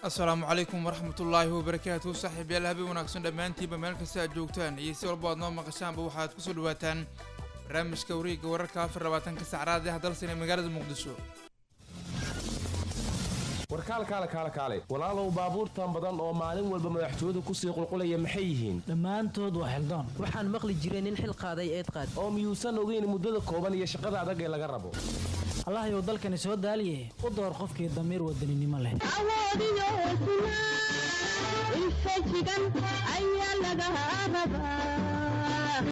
asalaamu calaykum waraxmatullaahi wabarakaatu saaxiibyaal habeen wanaagsan dhammaantiinba meel kasta aad joogtaan iyo si walba aad noo maqashaanba waxaad kusoo dhawaataan barnaamijka wareegga wararka afar labaatanka sacraad ah dalsan ee magaalada muqdisho warkaalkaale kaale kaale walaalow baabuurtan badan oo maalin walba madaxtooyadu kusii qulqulaya maxay yihiin dhammaantood waa xildoon waxaan maqli jiray nin xil qaaday eed qaad oo miyuusan ogeyn muddada kooban iyo shaqada adag ee laga rabo allahayow dalkani soo daaliye u door qofkii damiir wadaninimo leh awoodiyo hesnaa infajigan ayaa laga rabaa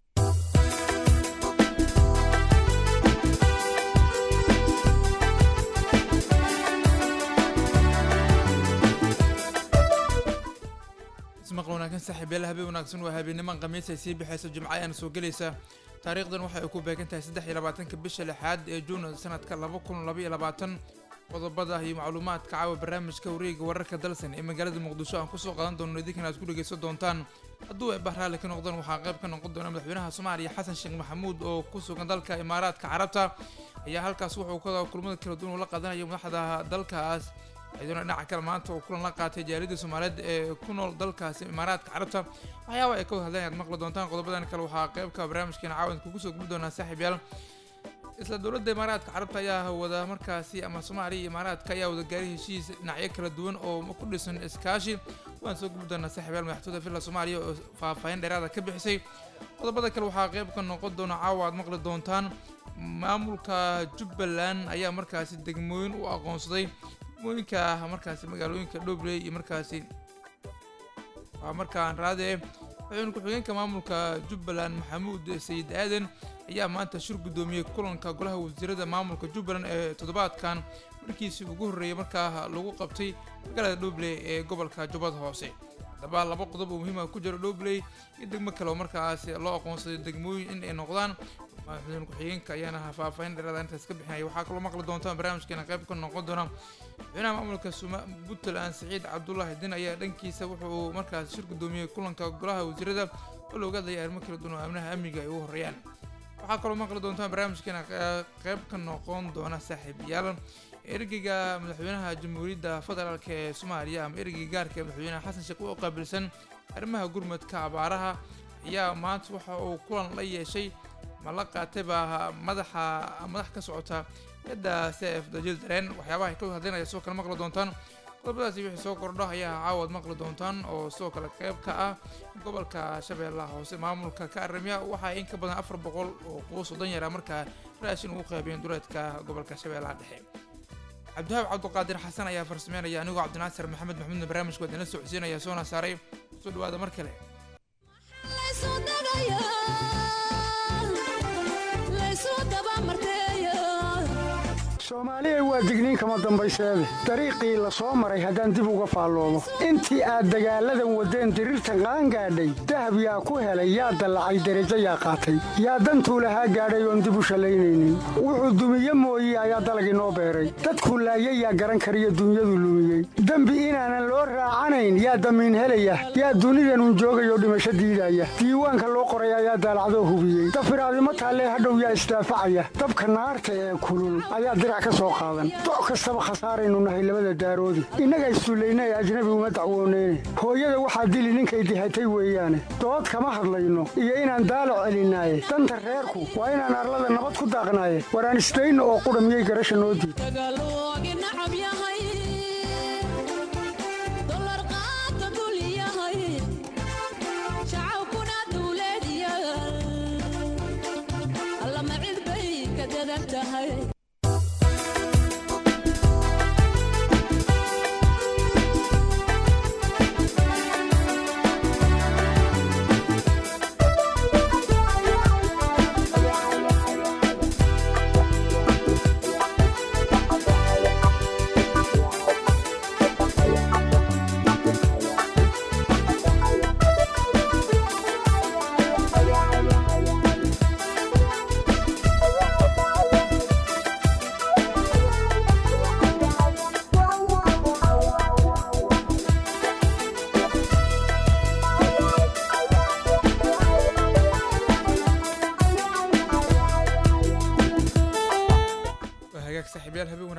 ismaqal wanaagsan saaxiibyaal habeen wanaagsan waa habeenniman khamiis ay sii bixaysa jimco ayaana soo gelaysa taariikhdan waxay ay ku beegan tahay saddex iyo labaatanka bisha lixaad ee juun sanadka laba kun laba iyo labaatan qodobada iyo macluumaadka caawa barnaamijka wareega wararka dalsan ee magaalada muqdisho aan kusoo qadan doono idinkan aad ku dhegeysan doontaan hadduu ay bahraali ka noqdaan waxaa qayb ka noqon doona madaxweynaha soomaaliya xasan sheekh maxamuud oo ku sugan dalka imaaraadka carabta ayaa halkaas wuxuu ka kulmada kala duwan ula qaadanayo madaxda dalkaas iyaduna dhinaca kale maanta uu kulan la qaatay jaaliyadda soomaaliyeed ee ku nool dalkaasi imaaraadka carabta waxyaaba ay ka wada hadleen aad maqli doontaan qodobadan kale waxaa qaybka barnaamijkeena caawan kugu soo gubi doonaa saaxiibyaal isla dowladda imaaraadka carabta ayaa wada markaasi ama soomaaliya iyo imaaraadka ayaa wada gaaray heshiis dhinacyo kala duwan oo ku dhisan iskaashi waan soo gubi doonaa saaxiibyaal madaxtooyda villa soomaaliya oo faahfaahin dheeraada ka bixisay qodobada kale waxaa qayb ka noqon doona caawa aad maqli doontaan maamulka jubbaland ayaa markaasi degmooyin u aqoonsaday degmooyinka markaasi magaalooyinka dhobley iyo markaasi waa markaan raade madaxweyne ku-xigeenka maamulka jubbaland maxamuud sayid aadan ayaa maanta shir guddoomiyey kulanka golaha wasiirada maamulka jubbaland ee toddobaadkan markiisii ugu horreeyay markaa lagu qabtay magaalada dhobley ee gobolka jubbada hoose haddaba laba qodob oo muhiima ku jira dhobley iyo degmo kale oo markaasi loo aqoonsaday degmooyin in ay noqdaan madaxweyne ku-xigeenka ayaana faahfaahin dheeraada intaas ka bixinaya waxaa kaloo maqli doontaan barnaamijkeena qayb ka noqon doona madaxweynaha maamulka puntland saciid cabdulaahi din ayaa dhankiisa wuxuu markaas shir guddoomiyey kulanka golaha wasiirada oo looga hadlaya arrimo kala duwan oo amnaha amniga ay ugu horreeyaan waxaa kaloo maqli doontaan barnaamijkeena qayb ka noqon doona saaxiibayaal ergeyga madaxweynaha jamhuuriyadda federaalk ee soomaaliya ama ergeyga gaarka ee madaxweynaha xasan sheekh u qaabilsan arrimaha gurmadka abaaraha ayaa maanta waxa uu kulan la yeeshay ma la qaatay baa madaxa madax ka socota yadda cf dajil dareen waxyaabaha ay ka wada hadlinaya sidoo kale maqli doontaan qodobadaasi wixii soo kordho ayaa caawad maqli doontaan oo sidoo kale qayb ka ah gobolka shabeellaha hoose maamulka ka aramiya waxaa in ka badan afar boqol oo quus oo danyara markaa raashin ugu qaybiyeen duleedka gobolka shabeellaha dhexe cabdihaab cabduqaadir xasan ayaa farsameynaya anigoo cabdinaasir maxamed maxmuudna barnaamijka waa idinla socodsiinaya soona saaray soo dhawaada mar kale soomaaliya waa digniin kama dambayseede dariiqii la soo maray haddaan dib uga faalloomo intii aad dagaalladan waddeen diriirtan qaangaadhay dahab yaa ku helay yaa dallacay derajo yaa qaatay yaa dantuu lahaa gaadhay oon dib u shallaynaynin wuxuu dumiye mooye ayaa dalag inoo beeray dadkuu laayay yaa garan kariyo dunyadu lumiyey dembi inaanan loo raacanayn yaa damiin helaya yaa dunidanun joogayoo dhimasho diidaya diiwaanka loo qoray ayaa daalacdoo hubiyey dafiraadimo taallee hadhow yaa isdaafacaya dabka naarta ee kulul ayaa doc kastaba khasaaraynu nahay labada daaroodi innaga issullayna ee ajnabi uma dacwooneyne hooyada waxaa dili ninkay dihatay weeyaane dood kama hadlayno iyo inaan daalac celinaaye danta reerku waa inaan arlada nabad ku daaqnaaye waraan isdayno oo qudha miyay garasha noo diid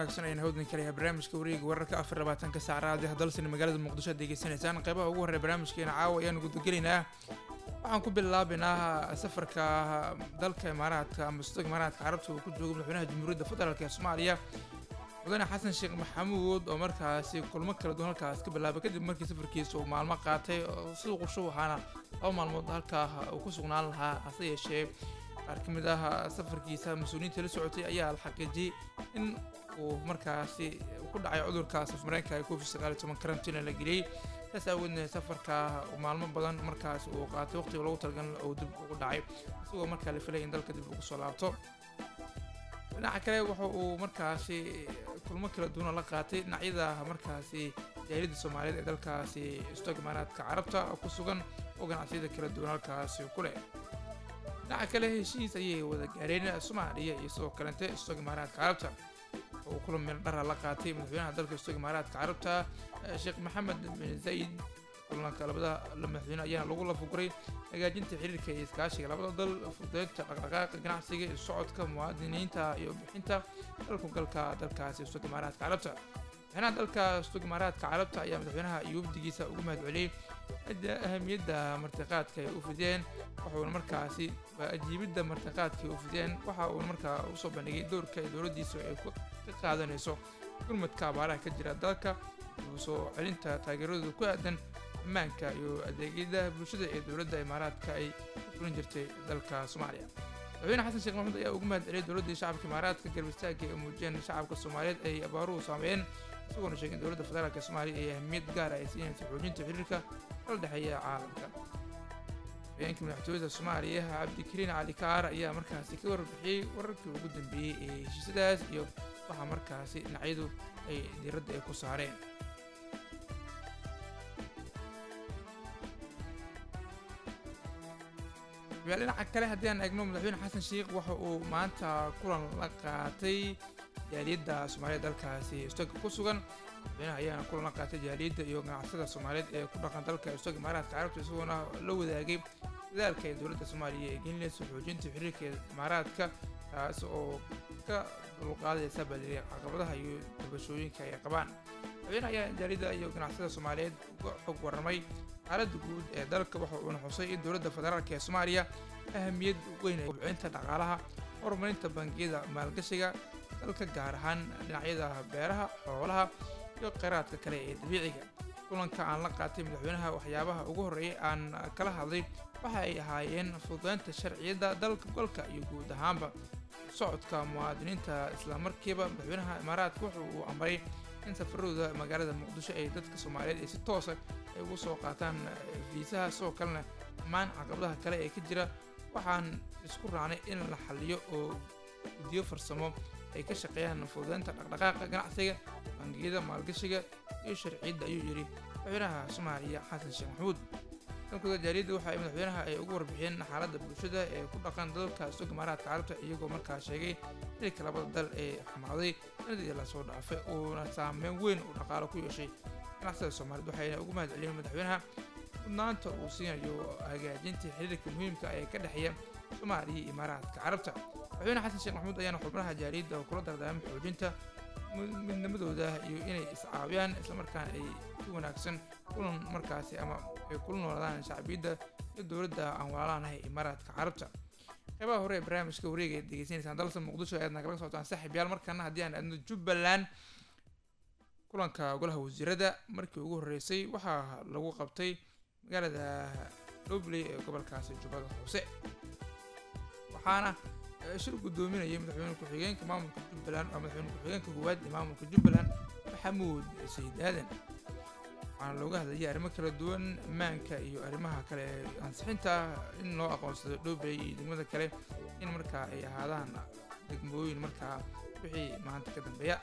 wanaagsan ayaan hawdin kalayahay barnaamijka wareega wararka afar labaatanka saac raadi hadalsina magaalada muqdisho aad degeysanaysaan qeybaha ugu horreya barnaamijkeena caawa ayaan gudagelaynaa waxaan ku bilaabaynaa safarka dalka imaaraadka ama sudog imaaraadka carabta uu ku joogo madaxweynaha jamhuuriyadda federaalk ee soomaaliya mudane xasan sheekh maxamuud oo markaasi kulmo kala duwan halkaas ka bilaabay kadib markii safarkiisa uu maalmo qaatay siduu qorsho waxaana laba maalmood halkaa uu ku sugnaan lahaa hase yeeshee qaar ka mid ah safarkiisa mas-uuliyiinta la socotay ayaa la xaqiijiyey in uu markaasi ku dhacay cudurka safmareenka covid sagaal iyo toban karantiina la geliyey saas aawoodna safarka maalmo badan markaas uu qaatay waqtiga loogu talagal uu dib ugu dhacay isagoo markaa la filay in dalka dib ugu soo laabto dhinaca kale waxa uu markaasi kulmo kala duwana la qaatay dhinacyada markaasi jaaliyadda soomaaliyeed ee dalkaasi istog imaaraadka carabta ku sugan oo ganacsiyada kala duwan halkaasi ku leh dhinaca kale heshiis ayay wada gaareen soomaaliya iyo sidoo kalente istog imaaraadka carabta oo kula meel dhara la qaatay madaxweynaha dalka istog imaaraadka carabta sheekh maxamed bin zayid kulanka labada madaxweyne ayaana lagu lafuguray hagaajinta xiriirka iyo iskaashiga labada dal fududeynta dhaqdhaqaaqa ganacsiga iyo socodka muwaadiniinta iyo bixinta dalku galka dalkaasi istog imaaraadka carabta madaxweynaha dalka istog imaaraadka carabta ayaa madaxweynaha iyo wafdigiisa ugu mahad celiyey ahamiyadda martiqaadka ay u fideen waxuuna markaasi ajiibidda martiqaadka ay u fideen waxa uuna markaa usoo bandhigay doorka ay dowladdiisu ay ka qaadanayso gurmadka abaaraha ka jira dalka iyo soo celinta taageeradooda ku aadan ammaanka iyo adeegyada bulshada ee dowladda imaaraadka ay ku fulin jirtay dalka soomaaliya madaxweyne xasan sheekh maxamuud ayaa ugu mahad celiyay dowladdii shacabka imaaraadka garab istaagga ay muujiyeen shacabka soomaaliyeed ay abaaruhu saameeyeen isagoona sheegay in dowladda federaalk soomaaliya ay ahmiyad gaara ay siinaysa xoojinta xiriirka kala dhexeeya caalamka haweenka madaxtooyada soomaaliya cabdikariin cali kaar ayaa markaasi ka warbixiyey wararkii ugu dambeeyey ee heshiisyadaas iyo waxa markaasi dhinacyadu ay diiradda ay ku saareen yaal dhinaca kale haddii aan eegno madaxweyne xasan sheikh waxa uu maanta kulan la qaatay jaaliyadda soomaaliyeed dalkaasi istoga ku sugan madaxweynaha ayaana kulan la qaatay jaaliyadda iyo ganacsada soomaaliyeed ee ku dhaqan dalka istoga imaaraadka carabta isagoona la wadaagay dadaalka ee dowladda soomaaliya ee gelinaysa xoojinta xiriirka imaaraadka taas oo ka dulqaadaysa baliri caqabadaha iyo dabashooyinka ay qabaan madaxweynaha ayaa jaaliyadda iyo ganacsada soomaaliyeed uga xog warramay xaaladda guud ee dalka waxa uuna xusay in dowladda federaalk ee soomaaliya ahamiyad weyn ay kobcinta dhaqaalaha horumarinta bangiyada maalgashiga dalka gaar ahaan dhinacyada beeraha xoolaha iyo kheyraadka kale ee dabiiciga kulanka aan la qaatay madaxweynaha waxyaabaha ugu horreeyay aan kala hadlay waxa ay ahaayeen fududeynta sharciyadda dalka golka iyo guud ahaanba socodka muwaadiniinta islamarkiiba madaxweynaha imaaraadka wuxu uu amray in safaradooda magaalada muqdisho ay dadka soomaaliyeed ay si toosa ay ugu soo qaataan fiisaha sidoo kalena dhammaan caqabadaha kale ee ka jira waxaan isku raacnay in la xaliyo oo guddiyo farsamo ay ka shaqeeyaan fududeynta dhaqdhaqaaqa ganacsiga bangiyada maalgashiga iyo sharciyadda ayuu yidhi madaxweynaha soomaaliya xasan sheekh maxamuud dalkooda jaaliyadda waxa ay madaxweynaha ay ugu warbixiyeen xaaladda bulshada ee ku dhaqan dalka sog imaaraadka carabta iyagoo markaa sheegay xilka labada dal ee xumaaday sanadii lasoo dhaafay uuna saameyn weyn uu dhaqaalo ku yeeshay ganacsada soomaaliyeed waxayna ugu mahad celiyeen madaxweynaha mudnaanta uu siinayo hagaajinta xiriirka muhiimka ee ka dhexeeya soomaaliya iyo imaaraadka carabta madaxweyne xasan sheekh maxamuud ayaana xubnaha jaaliyadda kula dardaarmay xoojinta midnimadooda iyo inay iscaawiyaan islamarkaana ay si wanaagsan kulan markaasi ama ay kula noolaadaan shacbiyadda iyo dowladda aan walaalaanahay imaaraadka carabta qeybaha hore ee barnaamijka wareega aad degeysanaysaan dalsa muqdisho ayaad nagala socotaan saaxiibyaal markaana haddii aan aadno jubbaland kulanka golaha wasiirada markii ugu horreysay waxaa lagu qabtay magaalada dhobley ee gobolkaasi jubbada hoose waxaana shir guddoominayay madaxweyne ku-xigeenka maamulka jubbaland waa madaxweyne ku-xigeenka koowaad ee maamulka jubbaland maxamuud sayid aadan waxaana looga hadlayay arrimo kala duwan ammaanka iyo arrimaha kale ee ansixinta in loo aqoonsado dhoobey iyo degmada kale in markaa ay ahaadaan degmooyin markaa wixii maanta ka dambeeya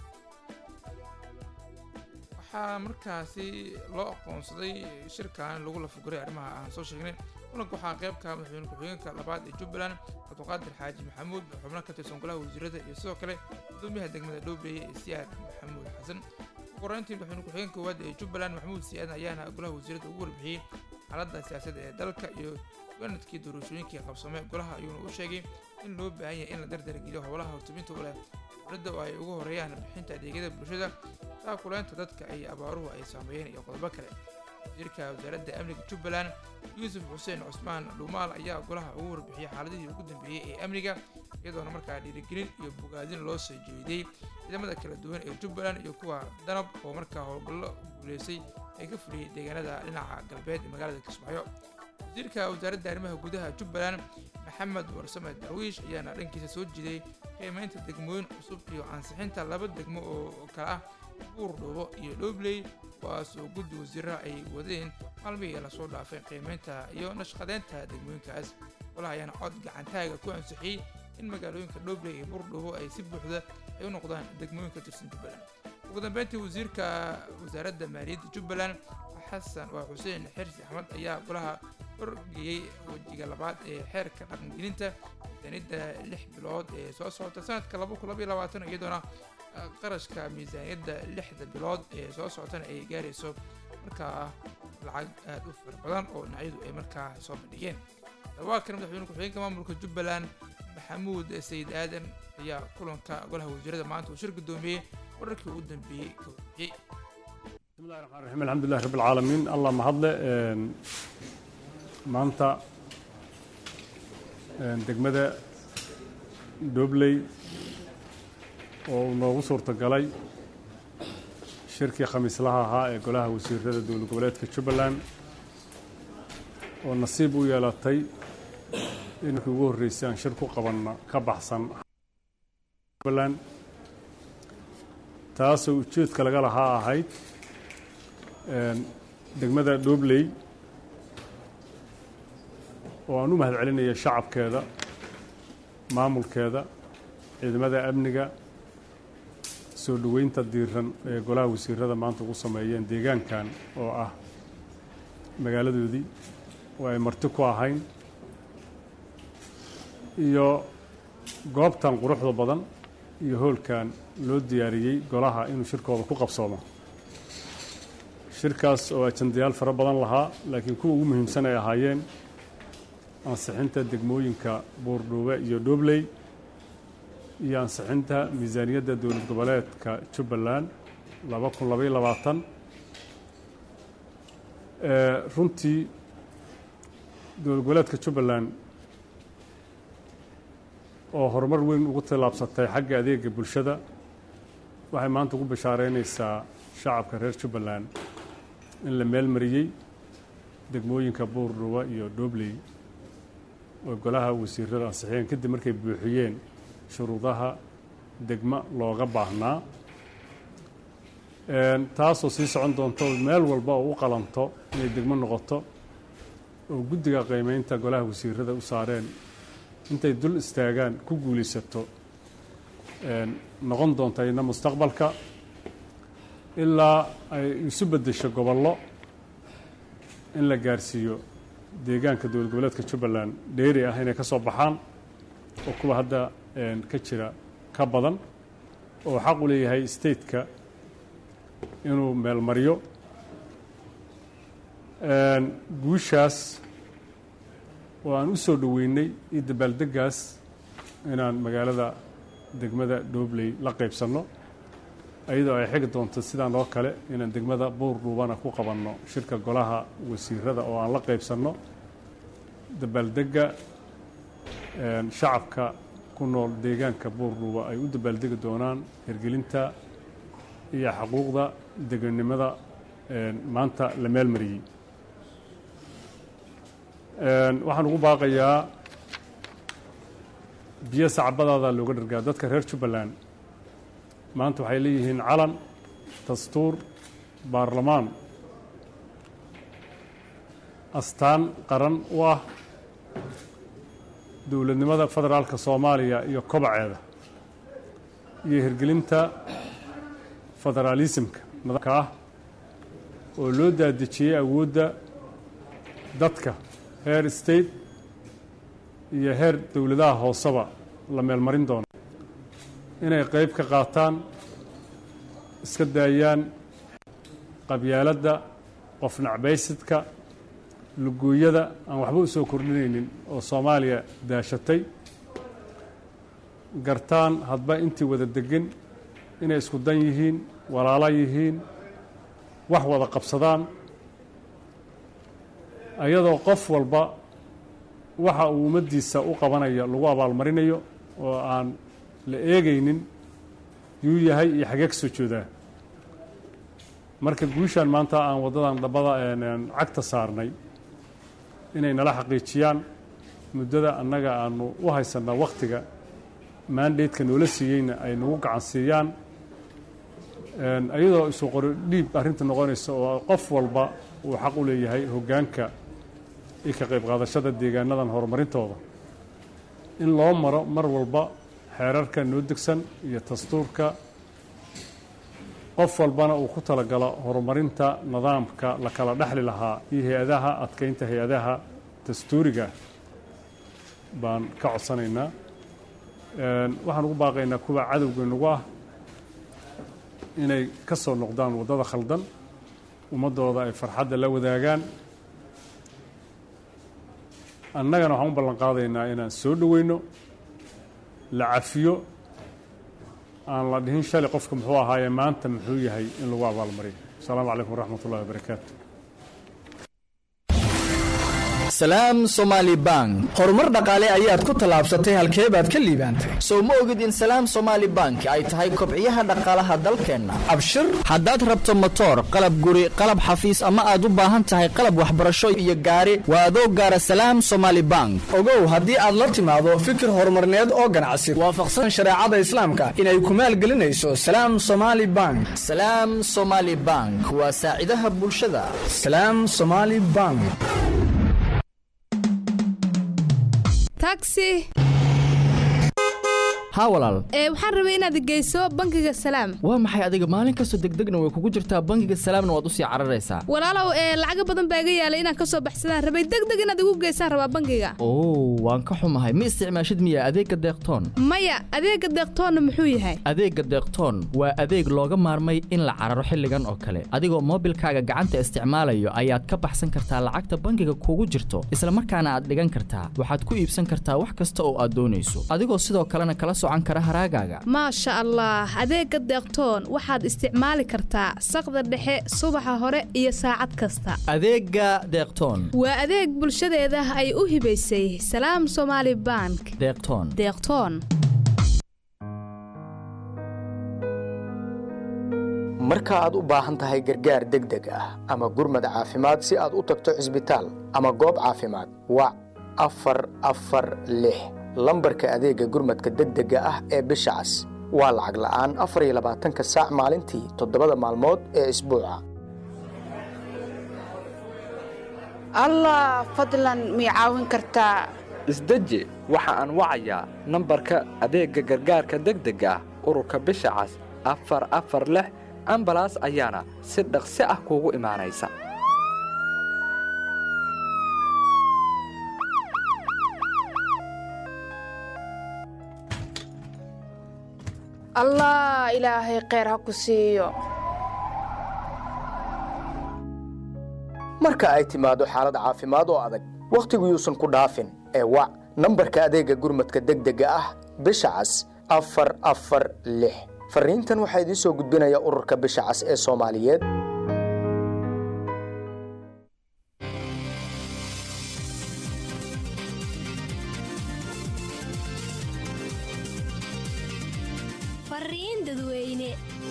waxaa markaasi loo aqoonsaday shirkan lagu lafuguray arrimaha aan soo sheegnay kulanka waxaa qeybka madaxweyne ku-xigeenka labaad ee jubbaland cabdiqaadir xaaji maxamuud xubno ka tirsan golaha wasiirada iyo sidoo kale gudoomiyaha degmada dhoobey siyaad maxamuud xasan uguhoreyntii madaxweyne ku-xigeenka koowaad ee jubbaland maxamuud siyaadan ayaana golaha wasiirada ugu warbixiyey xaaladda siyaasadda ee dalka iyo ganadkii doorashooyinkii qabsamay golaha ayuuna u sheegay in loo baahan yahay in la dardargeliyo howlaha hortubinta u leh dowladda oo ay ugu horeeyaan bixinta adeegyada bulshada taakuleynta dadka ay abaaruhu ay saameeyeen iyo qodobo kale wasiirka wasaaradda amniga jubbaland yuusuf xuseen cusmaan dhuumaal ayaa golaha ugu warbixiyey xaaladihii ugu dambeeyey ee amniga iyadoona markaa dhiirigelin iyo bogaadin loo soo jeediyey ciidamada kala duwan ee jubbaland iyo kuwa danab oo markaa howlgallo guuleysay ay ka fuliyey deegaanada dhinaca galbeed ee magaalada kismaayo wasiirka wasaaradda arrimaha gudaha jubbaland maxamed warsame darwiish ayaana dhankiisa soo jiiday qiimeynta degmooyin cusub iyo ansixinta laba degmo oo kale ah buur dhuubo iyo dhoobley kuwaas oo guddi wasiiraha ay wadeen maalmihii lasoo dhaafay qiimeynta iyo nashqadeynta degmooyinkaas golaha ayaana cod gacantaaga ku ansixiyey in magaalooyinka dhoobley iyo buur dhuubo ay si buuxda ay u noqdaan degmooyinka tirsan jubbaland ugu dambeyntii wasiirka wasaaradda maaliyadda jubbaland xasan waa xuseen xirsi axmed ayaa golaha horgeeyey wejiga labaad ee xeerka dhaqangelinta miisaaniyadda lix bilood ee soo socota sanadka laba kun labaiyo labaatan iyadoona qarashka miisaaniyadda lixda bilood ee soo socotana ay gaarayso markaa lacag aada u fara badan oo dhinacyadu ay markaa soo bandhigeen dawaakana madaxweyne ku-xigeenka maamulka jubbaland maxamuud sayid aadan ayaa kulanka golaha wasiirada maanta uu shir guddoomiyey wararkii ugu dambeeyey ka warbixiyey بسم الله الرحمن الرحيم الحمد لله رب العالمين الله mahadle maanta degmada dhobley oo uu noogu suurtagalay shirkii khamiislaha ahaa ee golaha wasiirada dowlad goboleedka jubbaland oo nasiib u yeelatay in markii ugu horreysay aan shir ku qabanno ka baxsan jubbaland taasoo ujeedka laga lahaa ahayd degmada dhobley oo aan u mahad celinaya shacabkeeda maamulkeeda ciidamada amniga soo dhoweynta diiran ee golaha wasiirada maanta ugu sameeyeen deegaankan oo ah magaaladoodii oo ay marti ku ahayn iyo goobtan quruxda badan iyo hoolkan loo diyaariyey golaha inuu shirkooda ku qabsoomo shirkaas oo ajandayaal fara badan lahaa laakiin kuwa ugu muhiimsan ay ahaayeen ansixinta degmooyinka buurdhuube iyo dhobley iyo ansixinta miisaaniyadda dowlad goboleedka jubbaland laba kun labaiyo labaatan runtii dowlad goboleedka jubbaland oo horumar weyn ugu tallaabsatay xagga adeega bulshada waxay maanta ugu bashaareynaysaa shacabka reer jubbaland in la meel mariyey degmooyinka buurdhuba iyo dhobley oo golaha wasiirada ansixiyeen kadib markay buuxiyeen shuruudaha degmo looga baahnaa taasoo sii socon doonto meel walba oo u qalanto inay degmo noqoto oo guddiga qiimeynta golaha wasiirada u saareen intay dul istaagaan ku guulaysato noqon doonta ina mustaqbalka ilaa ay isu beddesho gobollo in la gaarsiiyo deegaanka dowlad goboleedka jubbaland dheeri ah inay ka soo baxaan oo kuwa hadda ka jira ka badan oo xaq u leeyahay stateka inuu meelmaryo guushaas oo aan u soo dhoweynay iyo dabaaldeggaas inaan magaalada degmada dhobley la qaybsanno iyadoo ay xigi doonto sidaan oo kale inaan degmada buur dhuubana ku qabanno shirka golaha wasiirada oo aan la qaybsanno dabaaldegga shacabka ku nool deegaanka buur dhuuba ay u dabaaldegi doonaan hirgelinta iyo xuquuqda deganimada maanta la meel mariyey waxaan ugu baaqayaa biyo sacbadaada looga dhargaa dadka reer jubbaland maanta waxay leeyihiin calan dastuur baarlamaan astaan qaran u ah dowladnimada federaalka soomaaliya iyo kobaceeda iyo hirgelinta federaalisimka nidaamka ah oo loo daadejiyey awoodda dadka heer state iyo heer dowladaha hooseba la meelmarin doono inay qayb ka qaataan iska daayaan qabyaaladda qof nacbaysidka lugooyada aan waxba u soo kordhinaynin oo soomaaliya daashatay gartaan hadba intii wada degan inay isku dan yihiin walaalo yihiin wax wada qabsadaan ayadoo qof walba waxa uu ummaddiisa u qabanayo lagu abaalmarinayo oo aan la eegaynin yuu yahay iyo xagee ka soo joodaa marka guushaan maanta aan waddadan dhabbada cagta saarnay inay nala xaqiijiyaan muddada annaga aanu u haysannaa wakhtiga maandaydka noola siiyeyna ay nagu gacan siiyaan iyadoo isu qori dhiib arrinta noqonaysa oo qof walba uu xaq u leeyahay hoggaanka iyo ka qayb qaadashada deegaanadan horumarintooda in loo maro mar walba xeerarka noo degsan iyo dastuurka qof walbana uu ku talagalo horumarinta nidaamka la kala dhexli lahaa iyo hay-adaha adkeynta hay-adaha dastuuriga baan ka codsanaynaa waxaan ugu baaqaynaa kuwa cadowga nagu ah inay ka soo noqdaan waddada khaldan ummaddooda ay farxadda la wadaagaan annagana waxaan u ballan qaadaynaa inaan soo dhoweyno la cafiyo aan la dhihin shalay qofka muxuu ahaaye maanta muxuu yahay in lagu abaalmariyo asalaamu calaykum waraxmat ullahi wabarakaatu salaam somaali bank horumar dhaqaale ayaad ku tallaabsatay halkee baad ka liibaantay sow ma ogid in salaam somaali bank ay tahay kobciyaha dhaqaalaha dalkeenna abshir haddaad rabto motoor qalab guri qalab xafiis ama aad u baahan tahay qalab waxbarasho iyo gaari waa adoo gaara salaam somaali bank ogow haddii aad la timaado fikir horumarneed oo ganacsi waafaqsan shareecada islaamka inay ku maalgelinayso salaam somaali bank salaam somaali bank waa saacidaha bulshada salaam somaali bank taxi haa walaal ee waxaan rabay inaad geyso bangiga salaam waa maxay adiga maalin kastoo degdegna way kugu jirtaa bangiga salaamna waad usii cararaysaa walaalow ee lacaga badan baa iga yaalay inaan ka soo baxsadaan rabay degdeg inaad igu geysaan rabaa bangiga oo waan ka xumahay ma isticmaashid miya adeegga deeqtoon maya adeegga deeqtoonna muxuu yahay adeegga deeqtoon waa adeeg looga maarmay in la cararo xilligan oo kale adigoo moobilkaaga gacanta isticmaalayo ayaad ka baxsan kartaa lacagta bangiga kugu jirto isla markaana aad dhigan kartaa waxaad ku iibsan kartaa wax kasta oo aad doonayso adigoo sidoo kalena kala maasha allah adeegga deeqtoon waxaad isticmaali kartaa saqda dhexe subaxa hore iyo saacad kasta adeegga deeqtoon waa adeeg bulshadeeda ay u hibaysay salaam somaali bank deeqtoon deeqtoon marka aad u baahan tahay gargaar degdeg ah ama gurmad caafimaad si aad u tagto cisbitaal ama goob caafimaad wac afar afar lix lambarka adeegga gurmadka degdega ah ee bisha cas waa lacag la'aan afar iyo labaatanka saac maalintii toddobada maalmood ee isbuuca allah fadlan mii caawin kartaa isdeji waxa aan wacayaa nambarka adeegga gargaarka degdega ah ururka bisha cas afar afar lix ambalaas ayaana si dhaqsi ah kuugu imaanaysa allah ilaahay kheyr ha ku siiyo marka ay timaado xaalad caafimaad oo adag wakhtigu yuusan ku dhaafin ee wac nambarka adeegga gurmadka degdega ah bisha cas afar afar lix farriintan waxaa idiin soo gudbinaya ururka bisha cas ee soomaaliyeed fariin dadweyne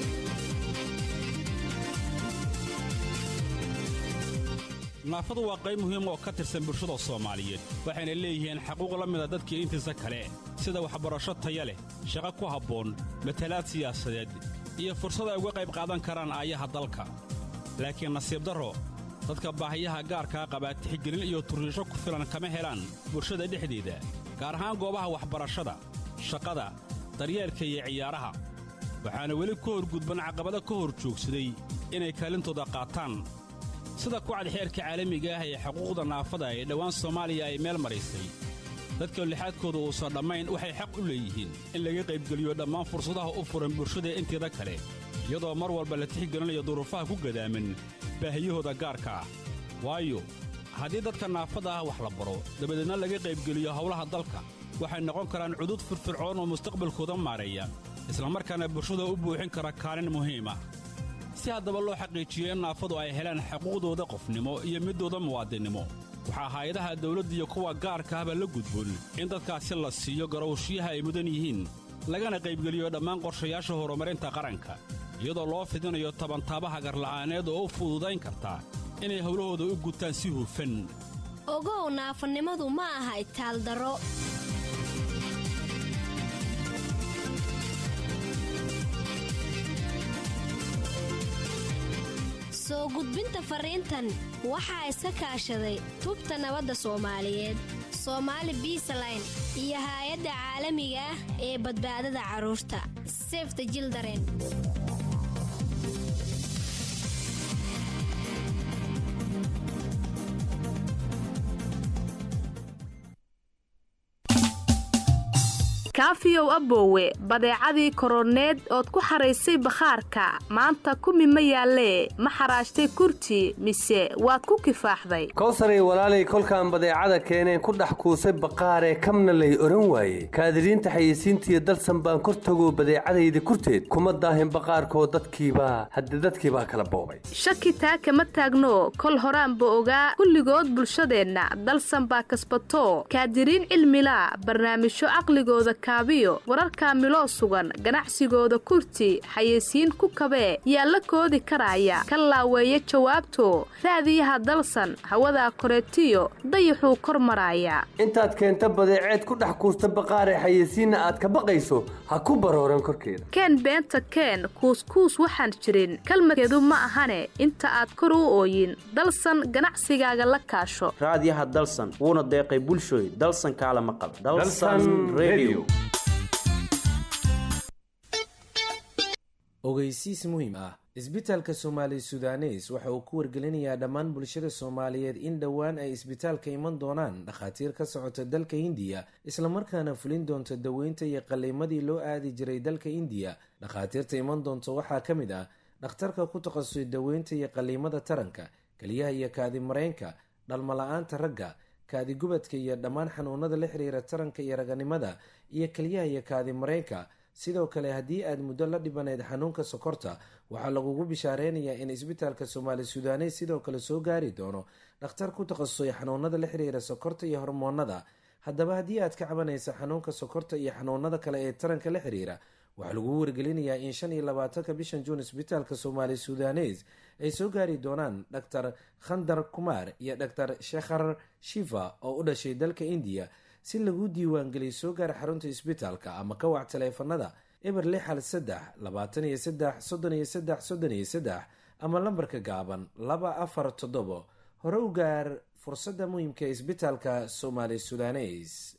naafadu waa qayb muhiim oo ka tirsan bulshada soomaaliyeed waxayna leeyihiin xaquuq la mida dadkii intiisa kale sida waxbarasho taya leh shaqo ku habboon matalaad siyaasadeed iyo fursad ay uga qayb qaadan karaan aayaha dalka laakiin nasiib darro dadka baahiyaha gaarkaa qabaa tixgelin iyo turriisho ku filan kama helaan bulshada dhexdeeda gaar ahaan goobaha waxbarashada shaqada daryeelka iyo ciyaaraha waxaana weli ka horgudban caqabado ka hor joogsaday inay kaalintooda qaataan sida kucad xeerka caalamiga ah ee xuquuqda naafada ee dhowaan soomaaliya ay meel maraysay dadka lixaadkooda uusan dhammayn waxay xaq u leeyihiin in laga qaybgeliyo dhammaan fursadaha u furan bulshada inteeda kale iyadoo mar walba la tixgelinayo duruufaha ku gadaaman baahiyahooda gaarka ah waayo haddii dadka naafada ah wax la baro dabadeedna laga qaybgeliyo howlaha dalka waxay noqon karaan cudud firfircoon oo mustaqbalkooda maareeya islamarkaana bulshada u buuxin kara kaalin muhiim ah si haddaba loo xaqiijiyo in naafadu ay helaan xuquuqdooda qofnimo iyo midooda muwaadinnimo waxaa hay-adaha dawladda iyo kuwa gaarka ahba la gudboon in dadkaasi la siiyo garowshiyaha ay mudan yihiin lagana qaybgeliyo dhammaan qorshayaasha horumarinta qaranka iyadoo loo fidinayo tabantaabaha garla'aaneed oo u fududayn karta inay howlahooda u gutaan si hufan ogow naafanimadu ma aha itaaldaro soo gudbinta fariintan waxaa iska kaashaday tubta nabadda soomaaliyeed soomaali biisaline iyo haay-adda caalamiga ah ee badbaadada carruurta sefta jildaren kaafiyow aboowe badeecadii koroneed ood ku xaraysay bakhaarka maanta kumi ma yaallee ma xaraashtay kurti mise waad ku kifaaxday kowsaray walaalay kolkaan badeecada keeneen ku dhex kuusay baqaaree kamna lay odhan waaye kaadiriinta xayeysiintiiyo dalsan baan kor tagoo badeecadayda kurteed kuma daahin baqaarkoo dadkiibaa hadde dadkiibaa kala boobay shaki taa kama taagno kol horaanba ogaa kulligood bulshadeenna dalsan baa kasbato kaadiriin cilmilaa barnaamijyo caqligooda kaabiyo wararka miloo sugan ganacsigooda kurti xayeysiin ku kabee yaa la koodi karaya ka laaweeya jawaabto raadiyaha dalsan hawadaa koreetiyo dayaxuu kor maraaya intaad keenta badeeceed ku dhex kuusta baqaaree xayeysiinna aad ka baqayso ha ku barooran korkeeda keen beenta keen kuuskuus waxaan jirin kalmadkeedu ma ahane inta aad kor u ooyin dalsan ganacsigaaga la kaasho raadiyaha dalsan wuuna deeqay bulshooy dalsan kaala maqal ogeysiis muhiim ah isbitaalka soomaali sudanes waxa uu ku wargelinayaa dhammaan bulshada soomaaliyeed in dhowaan ay isbitaalka iman doonaan dhakhaatiir ka socota dalka hindiya islamarkaana fulin doonta daweynta iyo qalliimadii loo aadi jiray dalka indiya dhakhaatiirta iman doonta waxaa ka mid ah dhakhtarka ku takhasusay daweynta iyo qalliimada taranka keliyaha iyo kaadi mareynka dhalmala-aanta ragga kaadi gubadka iyo dhammaan xanuunada la xiriira taranka iyo raganimada iyo keliyaha iyo kaadi mareynka sidoo kale haddii aad muddo la dhibanayd xanuunka sokorta waxaa lagugu bishaareynaya in isbitaalka soomaali sudanes sidoo kale soo gaari doono dhakhtar ku takhasusay xanuunada la xiriira sokorta iyo hormoonada haddaba haddii aad ka cabanaysa xanuunka sokorta iyo xanuunada kale ee taranka la xiriira waxaa lagugu wargelinayaa in shan iyo labaatanka bishan juun isbitaalka soomaali sudanes ay soo gaari doonaan dhaktar khandar kumaar iyo dhaktar shekhar shifa oo u dhashay dalka indiya si lagu diiwaangeliyo soo gaar xarunta isbitaalka ama ka wac taleefanada eber lix hal saddex labaatan iyo saddex soddon iyo saddex soddon iyo saddex ama lambarka gaaban laba afar toddobo hore u gaar fursadda muhiimka ee isbitaalka soomaali sudanes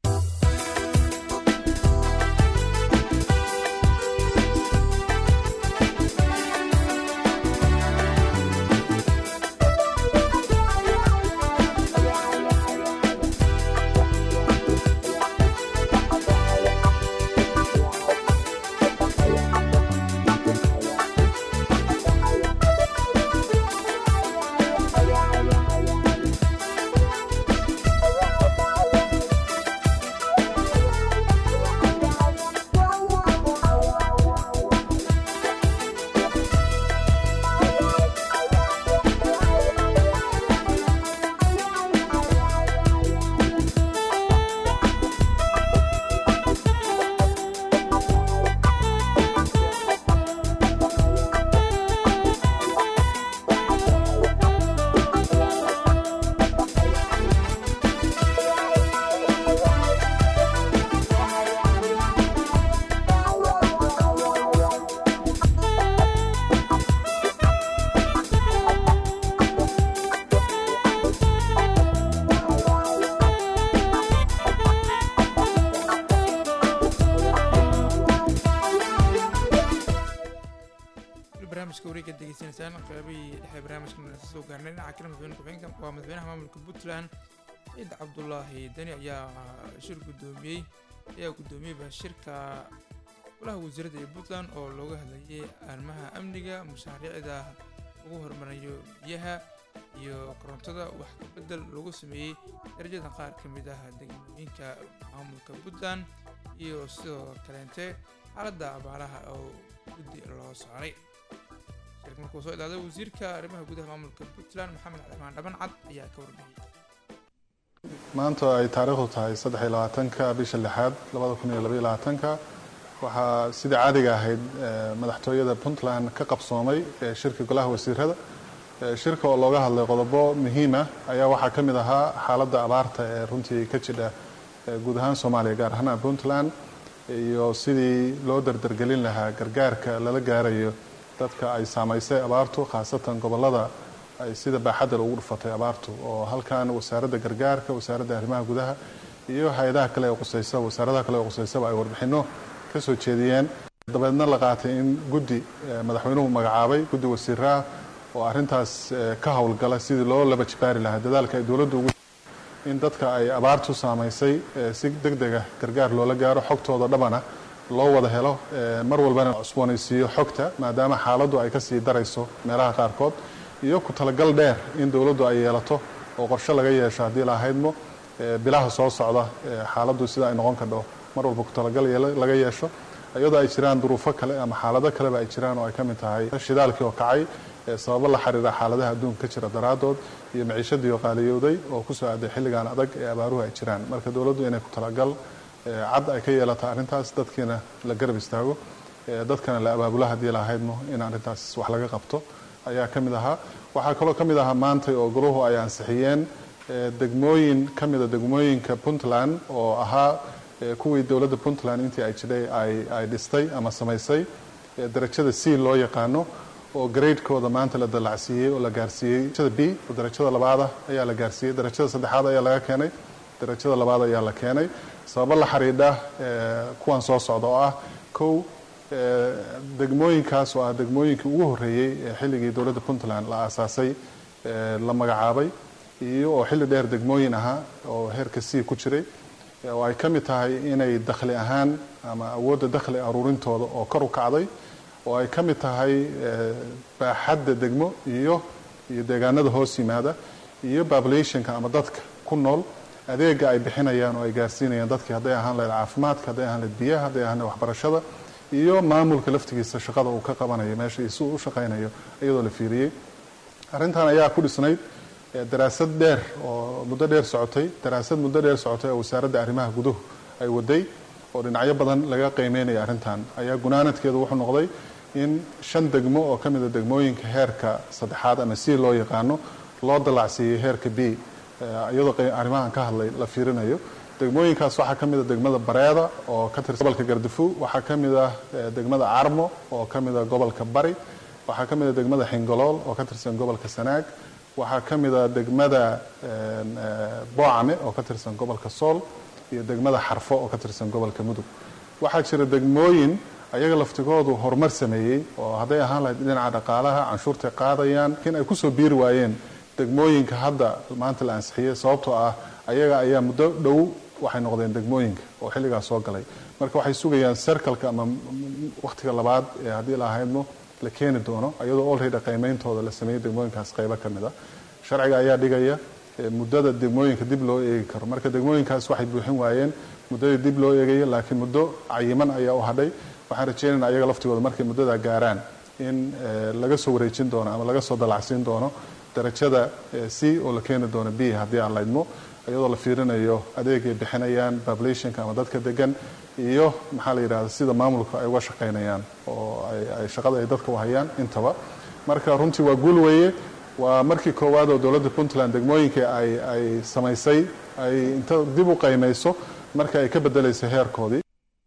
barnaamijka wareega degeysanaysaan qeybihii dhexe barnaamijka soo gaarnay dhinaca kale madaxweyne ku-xigeenka waa madaxweynaha maamulka puntland ciid cabdulaahi dani ayaa shir guddoomiyey ayaa guddoomiyeyba shirka golaha wasiiradda ee puntland oo looga hadlayay arrimaha amniga mashaariicda ugu horumarayo biyaha iyo korontada wax ka bedel lagu sameeyey darajada qaar ka mid ah degmooyinka maamulka puntland iyo sidoo kaleente xaaladda abaaraha oo guddi loo socray shirka markuu soo ilaaday wasiirka arrimaha gudaha maamulka puntland maxamed cabdimaan dhaban cad ayaa ka warbixiyey maanta ay taariikhdu tahay saddex iyo labaatanka bisha lixaad labada kun iyo labaiyo labaatanka waxaa sidii caadiga ahayd madaxtooyada puntland ka qabsoomay shirka golaha wasiirada shirka oo looga hadlay qodobo muhiima ayaa waxaa ka mid ahaa xaaladda abaarta ee runtii ka jidha guud ahaan soomaaliya gaar ahaan puntland iyo sidii loo dardargelin lahaa gargaarka lala gaarayo dadka ay saamaysay abaartu khaasatan gobolada ay sida baaxadda ugu dhufatay abaartu oo halkan wasaaradda gargaarka wasaaradda arrimaha gudaha iyo hay-adaha kale ee qusaysa wasaaradaha kale ee qusaysaba ay warbixinno ka soo jeediyeen dabeedna la qaatay in guddi madaxweynuhu magacaabay guddi wasiiraah oo arrintaas ka howlgala sidii loo laba jibaari lahaa dadaalka ay dowladdu ugu in dadka ay abaartu saamaysay si deg dega gargaar loola gaaro xogtooda dhabana loo wada helo mar walbana cusboonaysiiyo xogta maadaama xaaladdu ay kasii darayso meelaha qaarkood iyo ku talagal dheer in dowladdu ay yeelato oo qorshe laga yeesho haddii la ahaydmo bilaha soo socda xaaladdu sida ay noqon kadho mar walba ku talagal laga yeesho iyadoo ay jiraan duruufo kale ama xaalado kaleba ay jiraan oo ay ka mid tahay shidaalkii oo kacay sababo la xiriira xaaladaha adduunka ka jira daraaddood iyo maciishadii oo qaaliyowday oo kusoo aaday xilligan adag ee abaaruhu ay jiraan marka dowladdu inay ku talagal cad ay ka yeelato arrintaas dadkiina la garab istaago dadkana la abaabulo haddii la ahaydmo in arrintaas wax laga qabto ayaa ka mid ahaa waxaa kaloo ka mid ahaa maantay oo goluhu ay ansixiyeen degmooyin ka mida degmooyinka puntland oo ahaa kuwii dowladda puntland intii ay jidhay ay dhistay ama samaysay darajada c loo yaqaano oo graydkooda maanta la dalacsiiyey oo la gaarsiiyey darajada b oo darajada labaada ayaa la gaarsiiyey darajada saddexaad ayaa laga keenay darajada labaad ayaa la keenay sababo la xidhiidha kuwan soo socda oo ah kow degmooyinkaas oo ah degmooyinkii ugu horreeyey ee xilligii dowladda puntland la aasaasay la magacaabay iyo oo xilli dheer degmooyin ahaa oo heerka c ku jiray oo ay ka mid tahay inay dakhli ahaan ama awoodda dakhli aruurintooda oo kor u kacday oo ay ka mid tahay baaxadda degmo iyo iyo deegaanada hoos yimaada iyo populationka ama dadka ku nool adeega ay bixinayaan oo ay gaarsiinayaan dadkii hadday ahaan lahayd caafimaadka hadday ahaan lahayd biyaha hadday ahaan lahayd waxbarashada iyo maamulka laftigiisa shaqada uu ka qabanayo meesha iyo si uu u shaqaynayo iyadoo la fiiriyey arrintan ayaa ku dhisnayd daraasad dheer oo muddo dheer socotay daraasad muddo dheer socotay oo wasaaradda arrimaha guduhu ay waday oo dhinacyo badan laga qiimeynaya arrintan ayaa gunaanadkeedu wuxuu noqday in shan degmo oo ka mida degmooyinka heerka saddexaad ama c loo yaqaano loo dalacsiiyey heerka b iyadoo arrimahan ka hadlay la fiirinayo degmooyinkaas waxaa ka mid a degmada bareeda oo ka tirsan gobolka gardafu waxaa ka mid ah degmada carmo oo ka mid a gobolka bari waxaa ka mid a degmada xingolool oo ka tirsan gobolka sanaag waxaa ka mid a degmada boocame oo ka tirsan gobolka sool iyo degmada xarfo oo ka tirsan gobolka mudug waxaa jira degmooyin ayaga laftigoodu horumar sameeyey oo hadday ahaan lahayd dhinaca dhaqaalaha canshuurtay qaadayaan laakiin ay kusoo biiri waayeen degmooyinka hadda maanta la ansixiyey sababtoo ah ayaga ayaa muddo dhow waxay noqdeen degmooyinka oo xilligaas soo galay marka waxay sugayaan serkalka ama wakhtiga labaad ee haddii la ahaydmo la keeni doono iyadoo olreda qiimeyntooda la sameeyey degmooyinkaas qaybo ka mid a sharciga ayaa dhigaya muddada degmooyinka dib loo eegi karo marka degmooyinkaas waxay buuxin waayeen muddadii dib loo eegaya laakiin muddo cayiman ayaa u hadhay waxaan rajeynayna ayaga laftigooda markay muddadaa gaaraan in laga soo wareejin doono ama laga soo dalacsiin doono darajada c oo la keeni doono b haddii aan laydmo iyadoo la fiirinayo adeegay bixinayaan populationka ama dadka degan iyo maxaa la yidhahda sida maamulka ay uga shaqaynayaan oo ay shaqada ay dadka u hayaan intaba marka runtii waa guul weeye waa markii koowaad oo dowladda puntland degmooyinka ay ay samaysay ay inta dib u qaymayso marka ay ka bedelayso heerkoodii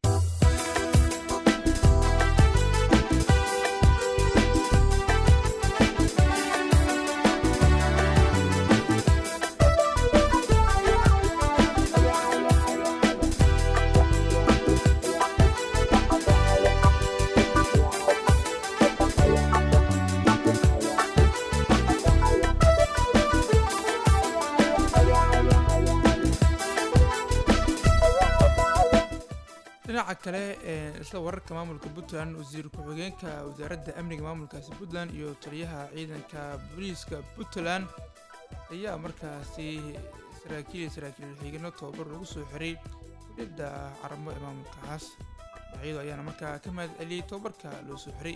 dhinaca kale isla wararka maamulka puntland wasiir ku-xigeenka wasaaradda amniga maamulkaasi puntland iyo taliyaha ciidanka booliiska puntland ayaa markaasi saraakiil iyo saraakiil xiigano tababar lagu soo xiray kuliyadda caramo ee maamulkaas dhinacyadu ayaana markaa ka mahad celiyey tababarka loo soo xiray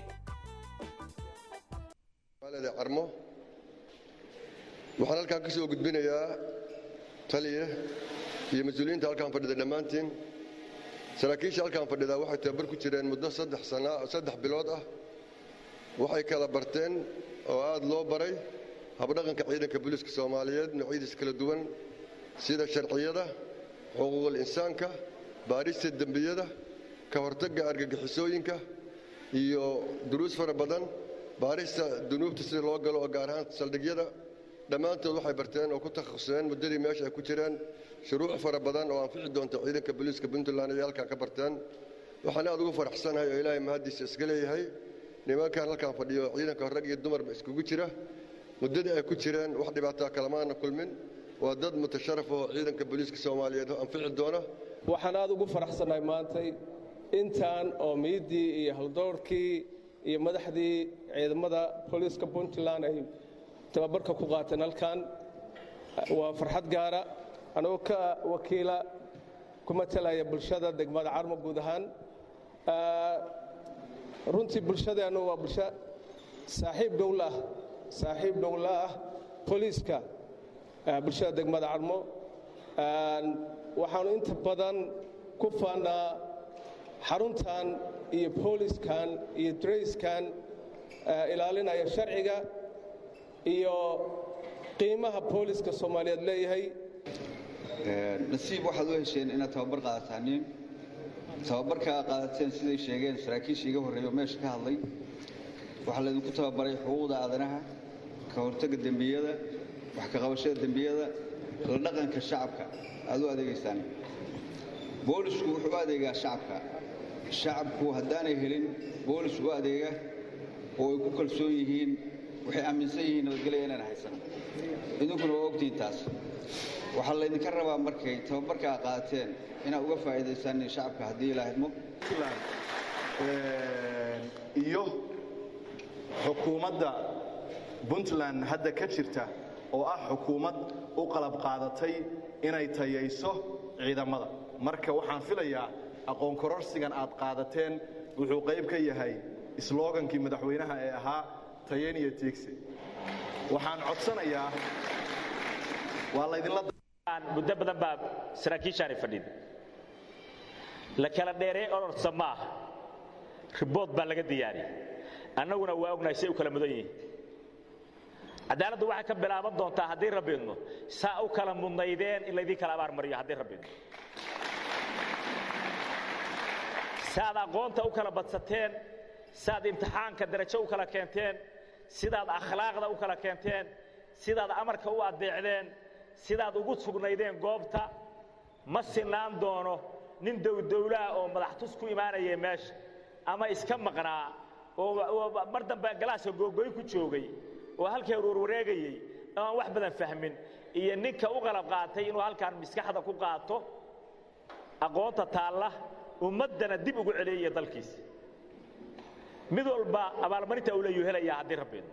magaalada carmo waxaan halkaan ka soo gudbinayaa taliya iyo mas-uuliyiinta halkaan fadhida dhammaantiin saraakiisha halkaan fadhidaa waxay tababar ku jireen muddo saddex sana saddex bilood ah waxay kala barteen oo aad loo baray habdhaqanka ciidanka booliiska soomaaliyeed noocyadiisa kala duwan sida sharciyada xuquuqul insaanka baarista dembiyada ka hortagga argagixisooyinka iyo duruus fara badan baarista dunuubta sida loo galo oo gaar ahaan saldhigyada dhammaantood waxay barteen oo ku takhasuseen muddadii meesha ay ku jireen shuruuc fara badan oo anfici doonta ciidanka booliiska puntland ayay halkaan ka barteen waxaan aad ugu faraxsanahay oo ilaahay mahaddiisa iska leeyahay nimankan halkaan fadhiyo ciidanka rag iyo dumarba iskugu jira muddadii ay ku jireen wax dhibaataa kalamaana kulmin waa dad mutasharaf oo ciidanka booliiska soomaaliyeed anfici doona waxaan aad ugu faraxsannahay maantay intaan oo miiddii iyo haldoorkii iyo madaxdii ciidamada booliiska puntland ay tababarka ku qaateen halkan waa farxad gaara anagoo ka wakiila ku matalaya bulshada degmada carmo guud ahaan runtii bulshadeennu waa bulsho saaxiib dhowla ah saaxiib dhowla ah booliiska bulshada degmada carmo waxaanu inta badan ku faannaa xaruntan iyo booliskan iyo drayskan ilaalinaya sharciga iyo qiimaha booliska soomaaliyeed leeyahay nasiib waxaad u hesheen inaad tababar qaadataaniin tababarka aad qaadateen siday sheegeen saraakiisha iga horreeya oo meesha ka hadlay waxaa laydinku tababaray xuquuqda aadanaha ka hortagga dembiyada wax ka qabashada dembiyada la dhaqanka shacabka aad u adeegaysaan boolisku wuxuu u adeegaa shacabka shacabku haddaanay helin boolis u adeega oo ay ku kalsoon yihiin waxay aaminsan yihiin nabadgelya inaan haysan idinkuna waa ogtihiin taas waxaa laydinka rabaa markay tababarka a qaateen inaad uga faa'iidaysaan shacabka haddii ilaa idmo iyo xukuumadda puntland hadda ka jirta oo ah xukuumad u qalab qaadatay inay tayayso ciidamada marka waxaan filayaa aqoon kororsigan aad qaadateen wuxuu qayb ka yahay sloogankii madaxweynaha ee ahaa tayen iyo tiigsi waxaan codsanayaa waa laydinla muddo badan baa saraakiishaani fadhida la kala dheeree ororsa ma aha ribood baa laga diyaariyey annaguna waa ognahay say u kala mudan yihiin cadaaladdu waxay ka bilaaban doontaa haddii rabbi idmo saa u kala mudnaydeen in laydin kala abaar mariyo haddii rabbi idmo saaad aqoonta u kala badsateen sidaad imtixaanka darajo u kala keenteen sidaad akhlaaqda u kala keenteen sidaad amarka u addeecdeen sidaad ugu sugnaydeen goobta ma sinaan doono nin dowdowlaha oo madaxtus ku imaanaya meesha ama iska maqnaa oo mar dambe galaaska googoyn ku joogay oo halkee warwareegayey aan wax badan fahmin iyo ninka u qalab qaatay inuu halkaan maskaxda ku qaato aqoonta taalla ummaddana dib ugu celeeyaya dalkiisa mid walba abaalmarinta uu leeyuu helayaa haddii rabbiid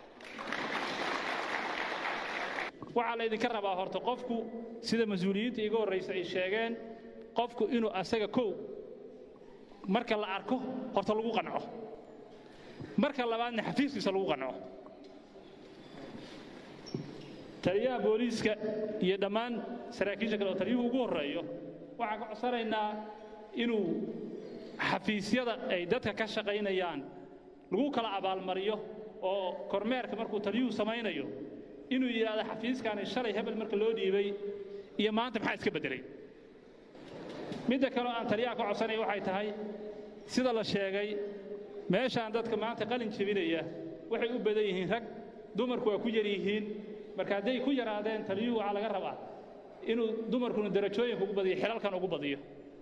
waxaa laydinka rabaa horta qofku sida mas-uuliyiinta iga horraysa ay sheegeen qofku inuu asaga kow marka la arko horta lagu qanco marka labaadna xafiiskiisa lagu qanco taliyaha booliiska iyo dhammaan saraakiisha kale oo taliyuhu ugu horreeyo waxaan ka codsanaynaa inuu xafiisyada ay dadka ka shaqaynayaan lagu kala abaalmariyo oo kormeerka markuu taliyuhu samaynayo inuu yidhaahdo xafiiskaani shalay hebel marka loo dhiibay iyo maanta maxaa iska beddelay midda kaleo aan taliyaha ka codsanaya waxay tahay sida la sheegay meeshaan dadka maanta qalin jebinaya waxay u badan yihiin rag dumarku waa ku yar yihiin marka hadday ku yaraadeen taliyuhu waxaa laga rabaa inuu dumarkuna darajooyinka ugu badiyo xilalkan ugu badiyo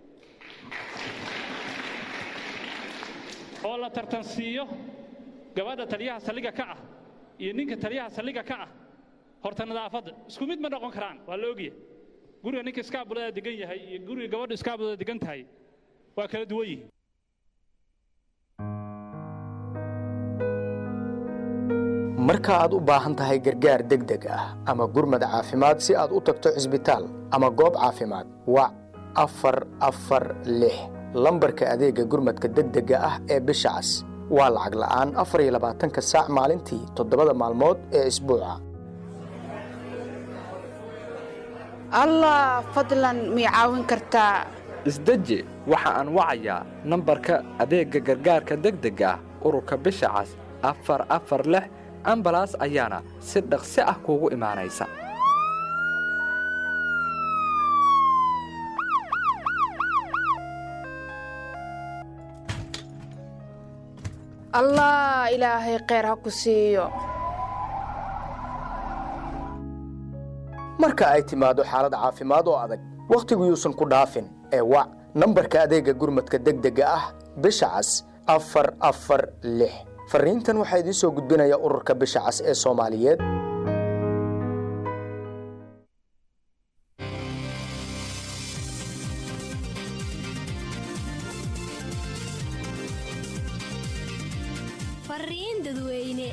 oo la tartansiiyo gabadha taliyaha salliga ka ah iyo ninka taliyaha salliga ka ah horta nadaafadda isku mid ma noqon karaan waa la ogyahay guriga ninka iskaabulada degan yahay iyo guriga gabadha iskaabulada degan tahay waa kala duwan yihiin ma marka aad u baahan tahay gargaar degdeg ah ama gurmad caafimaad si aad u tagto cisbitaal ama goob caafimaad wac afar afar lix lambarka adeega gurmadka degdega ah ee bisha cas waa lacag la'aan afar iyo labaatanka saac maalintii toddobada maalmood ee isbuuca allah fadlan mii caawin kartaa isdeji waxa aan wacayaa nambarka adeegga gargaarka degdega ah ururka bisha cas afar afar lix ambalaas ayaana si dhaqsi ah kuugu imaanaysa allah ilaahay kheyr ha ku siiyo marka ay timaado xaalad caafimaad oo adag wakhtigu yuusan ku dhaafin ee wac nambarka adeegga gurmadka degdega ah bisha cas afar afar lix fariintan waxaa idiin soo gudbinaya ururka bisha cas ee soomaaliyeed fariin dadweyne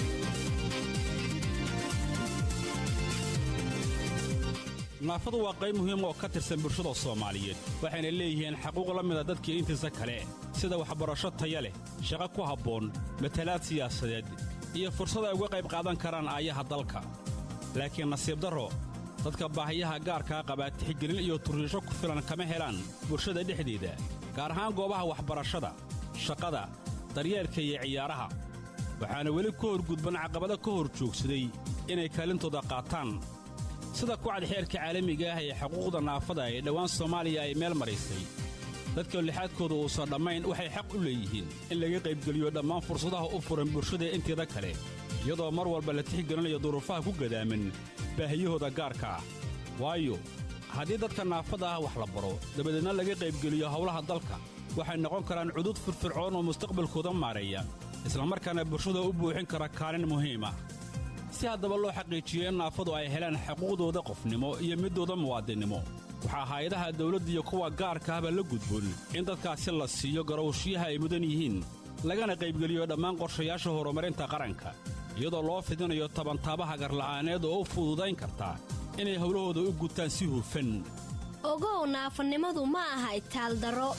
naafadu waa qayb muhiim oo ka tirsan bulshada soomaaliyeed waxayna leeyihiin xaquuq la mida dadkii intiisa kale sida waxbarasho taya leh shaqo ku habboon matalaad siyaasadeed iyo fursad ay uga qayb qaadan karaan aayaha dalka laakiin nasiib darro dadka baahiyaha gaarkaa qabaa tixgelin iyo turriisho ku filan kama helaan bulshada dhexdeeda gaar ahaan goobaha waxbarashada shaqada daryeelka iyo ciyaaraha waxaana weli ka horgudban caqabado ka hor joogsaday inay kaalintooda qaataan sida kucad xeerka caalamiga ah ee xuquuqda naafada ee dhowaan soomaaliya ay meel maraysay dadka lixaadkooda uusan dhammayn waxay xaq u leeyihiin in laga qaybgeliyo dhammaan fursadaha u furan bulshada inteeda kale iyadoo mar walba la tixgelinayo duruufaha ku gadaaman baahiyahooda gaarka ah waayo haddii dadka naafada ah wax la baro dabadeedna laga qaybgeliyo howlaha dalka waxay noqon karaan cudud firfircoon oo mustaqbalkooda maareeya islamarkaana bulshada u buuxin kara kaalin muhiim ah si haddaba loo xaqiijiyo in naafadu ay helaan xuquuqdooda qofnimo iyo midooda muwaadinnimo waxaa hay-adaha dawladda iyo kuwa gaarka ahba la gudboon in dadkaasi la siiyo garowshiyaha ay mudan yihiin lagana qaybgeliyo dhammaan qorshayaasha horumarinta qaranka iyadoo loo fidinayo tabantaabaha garla'aaneed oo u fududayn karta inay howlahooda u gutaan si hufan ogow naafanimadu ma aha itaaldaro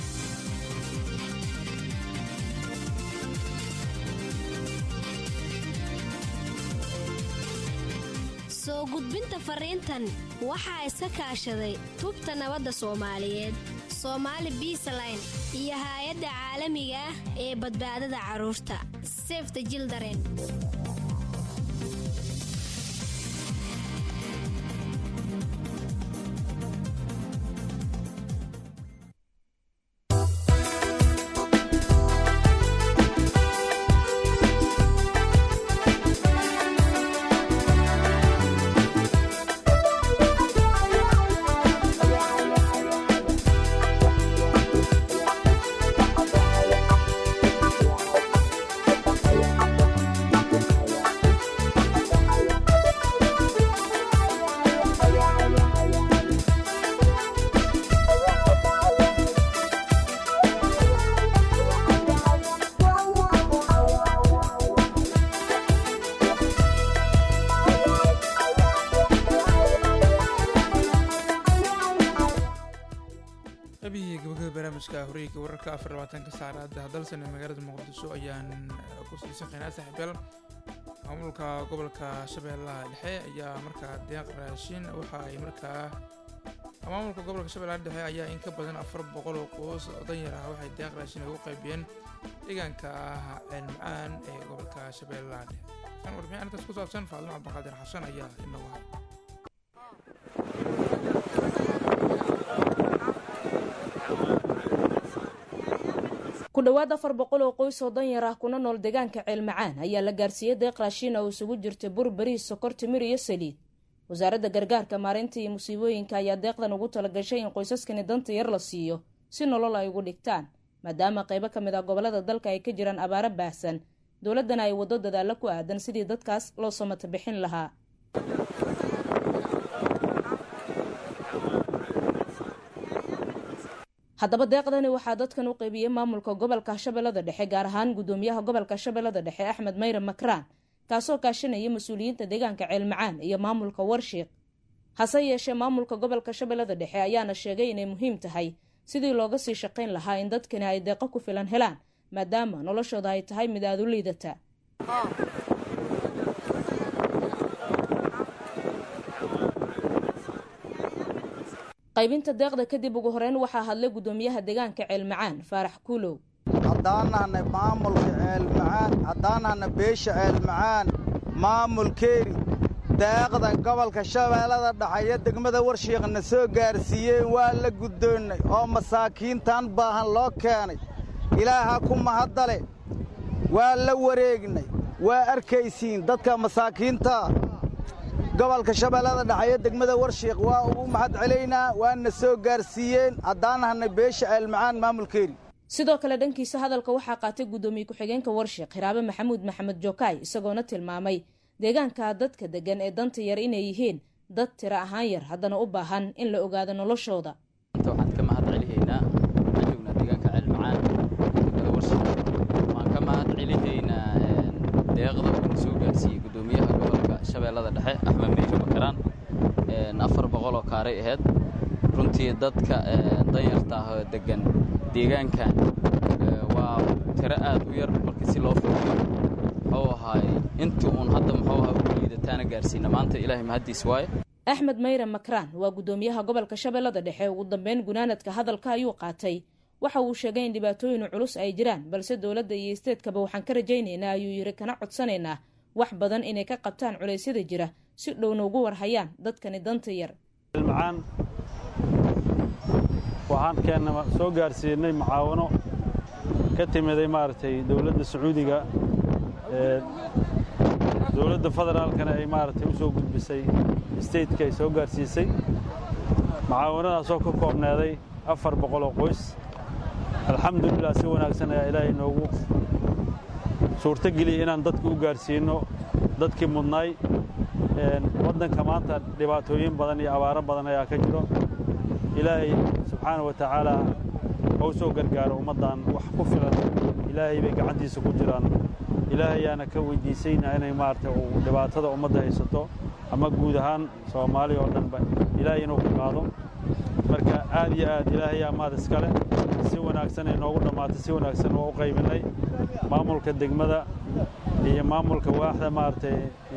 soo gudbinta fariintan waxaa iska kaashaday tubta nabadda soomaaliyeed soomaali biisaline iyo haay-adda caalamiga ah ee badbaadada carruurta sefta jildaren abihii gabagaba barnaamijka horeyga wararka afar labaatanka saacada dalsan ee magaalada muqdisho ayaan ku sii shaqeynaa saaxiibyaal maamulka gobolka shabeellaha dhexe ayaa markaa deeq raashin waxa ay markaa maamulka gobolka shabeellaha dhexe ayaa in ka badan afar boqol oo qoys oo danyar ah waxay deeq raashin ugu qaybiyeen deegaanka ah ceelmacaan ee gobolka shabeellaha dhexe kan warbixin arrintaas ku saabsan faalimo cabdiqaadir xasan ayaa inoogu hay ku dhowaad afar boqol oo qoys oo danyar ah kuna nool deegaanka ceelmacaan ayaa la gaarsiiyey deeq raashiin oo isugu jirta bur bariis sokor timir iyo saliid wasaaradda gargaarka maareynta iyo musiibooyinka ayaa deeqdan ugu talagashay in qoysaskani danta yar la siiyo si nolol ay ugu dhigtaan maadaama qaybo ka mid ah gobollada dalka ay ka jiraan abaaro baahsan dowladdana ay waddo dadaalla ku aadan sidii dadkaas loo samata bixin lahaa haddaba deeqdani waxaa dadkan u qaybiyey maamulka gobolka shabeellada dhexe gaar ahaan gudoomiyaha gobolka shabeellada dhexe axmed mayre makraan kaasoo kaashanaya mas-uuliyiinta deegaanka ceelmacaan iyo maamulka warshiiq hase yeeshee maamulka gobolka shabeellada dhexe ayaana sheegay inay muhiim tahay sidii looga sii shaqayn lahaa in dadkani ay deeqo ku filan helaan maadaama noloshooda ay tahay mid aada u liidata qaybinta deeqda kadib ugu horeyn waxaa hadlay guddoomiyaha deegaanka ceelmacaan faarax kuulow haddaanahna maamulka ceelmacaan haddaanahna beesha ceelmacaan maamulkeeni daaqda gobolka shabeellada dhaxeeyo degmada warshiiqna soo gaarsiiyeen waa la guddoonnay oo masaakiintan baahan loo keenay ilaaha ku mahaddale waa la wareegnay waa arkaysiin dadka masaakiinta gobolka shabeellada dhaxeeyo degmada warshiiq waa ugu mahad celaynaa waana soo gaarsiiyeen haddaanahna beesha ceelmacaan maamulkeeni sidoo kale dhankiisa hadalka waxaa qaatay guddoomiye ku-xigeenka warshiiq hiraabe maxamuud maxamed jokaay isagoona tilmaamay deegaanka dadka deggan ee danta yar inay yihiin dad tiro ahaan yar haddana u baahan in la ogaado noloshooda waxaan ka mahad celihaynaa waxaan joognaa deegaanka ceelmacaan degmada warshiiq waan ka mahad celihaynaa deeqda uuna soo gaarsiiyey guddoomiyaha gobolka shabeellada dhexe axmed meyre bakaraan afar boqol oo kaaray ahayd runtii dadka danyarta ah oo deggan deegaankan waa tiro aad u yar markii si loo fiiriyo muxuu ahaay intii uun hadda muxuu ahaa ugu liidataana gaarsiina maanta ilaahay mahaddiis waaye axmed mayre makraan waa guddoomiyaha gobolka shabeellada dhexe ugu dambeyn gunaanadka hadalka ayuu qaatay waxa uu sheegay in dhibaatooyin culus ay jiraan balse dowladda iyo isteedkaba waxaan ka rajaynaynaa ayuu yidhi kana codsanaynaa wax badan inay ka qabtaan culeysyada jira si dhowna ugu warhayaan dadkani danta yar waxaan keenna soo gaarsiinay mucaawano ka timiday maaragtay dowladda sacuudiga ee dowladda federaalkana ay maaragtay u soo gudbisay stateka ay soo gaarsiisay mucaawanadaasoo ka koobneeday afar boqol oo qoys alxamdulilah si wanaagsan ayaa ilaahay noogu suurto geliyey inaan dadka u gaarsiinno dadkii mudnaay waddanka maanta dhibaatooyin badan iyo abaaro badan ayaa ka jiro ilaahay subxaana wa tacaala ha u soo gargaaro ummaddan wax ku filan ilaahay bay gacantiisa ku jiraan ilaahayaana ka weydiisaynaa inay maaragtay uu dhibaatada ummadda haysato ama guud ahaan soomaali oo dhanba ilaahay inuu ka qaado marka aad iyo aad ilaahayaa maad iskale si wanaagsan ay noogu dhammaatay si wanaagsan waa u qaybinnay maamulka degmada iyo maamulka waaxda maaragtay